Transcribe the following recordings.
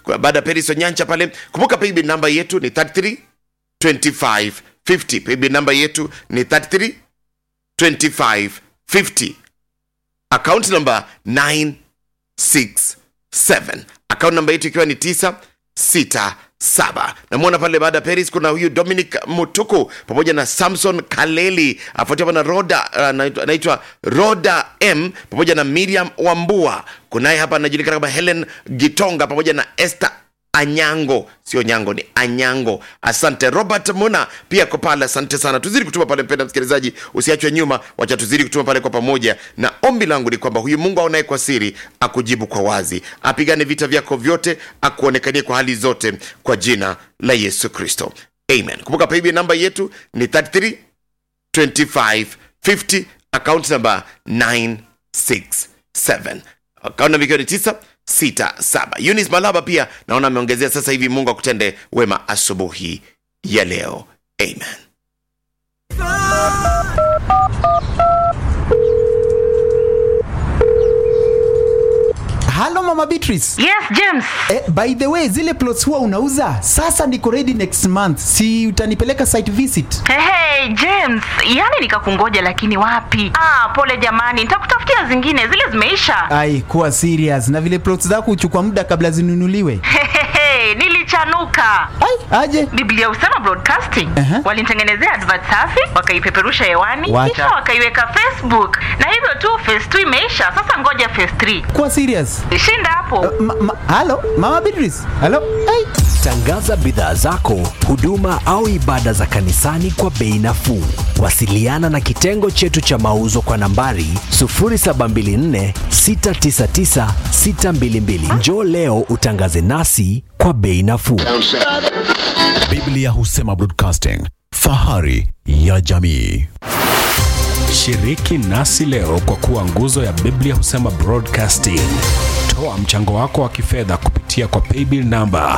Kwa- baada ya Peris Onyancha pale. Kumbuka paybill namba yetu ni 33 25 50. Paybill namba yetu ni 33 25 50. Account number 967. Account namba yetu ikiwa ni 967. Namwona pale baada ya Paris kuna huyu Dominic Mutuku pamoja na Samson Kaleli afuatiwa na Roda uh, anaitwa- anaitwa Roda M pamoja na Miriam Wambua. Kunaye hapa anajulikana kama Helen Gitonga pamoja na Esther Anyango, sio Nyango, ni Anyango. Asante Robert Muna pia kwa pale, asante sana. Tuzidi kutuma pale, mpenda msikilizaji, usiachwe nyuma, wacha tuzidi kutuma pale kwa pamoja, na ombi langu ni kwamba huyu Mungu aonaye kwa siri akujibu kwa wazi, apigane vita vyako vyote, akuonekanie kwa hali zote, kwa jina la Yesu Kristo, amen. Kumbuka paybill namba yetu ni 33 25 50 account number 967 account number ikiwa ni 967 Eunice Malaba pia naona ameongezea sasa hivi Mungu akutende wema asubuhi ya leo amen halo mama beatrice Yes, James. eh, by the way zile plots huwa unauza sasa niko ready next month si utanipeleka site visit Hey, hey, James, yani nikakungoja lakini wapi? Ah, pole jamani, nitakutafutia zingine, zile zimeisha. ai kuwa serious na vile plots zako huchukua muda kabla zinunuliwe Hehehe, nilichanuka. ai aje Biblia Usama Broadcasting Aha. walinitengenezea advert safi, wakaipeperusha hewani, Wacha. kisha wakaiweka Facebook, na hivyo tu phase 2 imeisha. Sasa ngoja phase 3. kuwa serious Shinda hapo. ma, ma, halo mama beatrice halo ai Tangaza bidhaa zako, huduma au ibada za kanisani kwa bei nafuu. Wasiliana na kitengo chetu cha mauzo kwa nambari 0724 699 622. Njoo leo utangaze nasi kwa bei nafuu. Biblia Husema Broadcasting, fahari ya jamii. Shiriki nasi leo kwa kuwa nguzo ya Biblia Husema Broadcasting. Toa mchango wako wa kifedha kupitia kwa paybill namba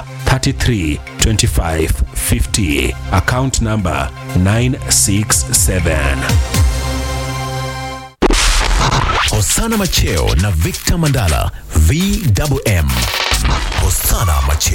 332550 account namba 967. Hosana Macheo na Victor Mandala, VMM. Hosana Macheo.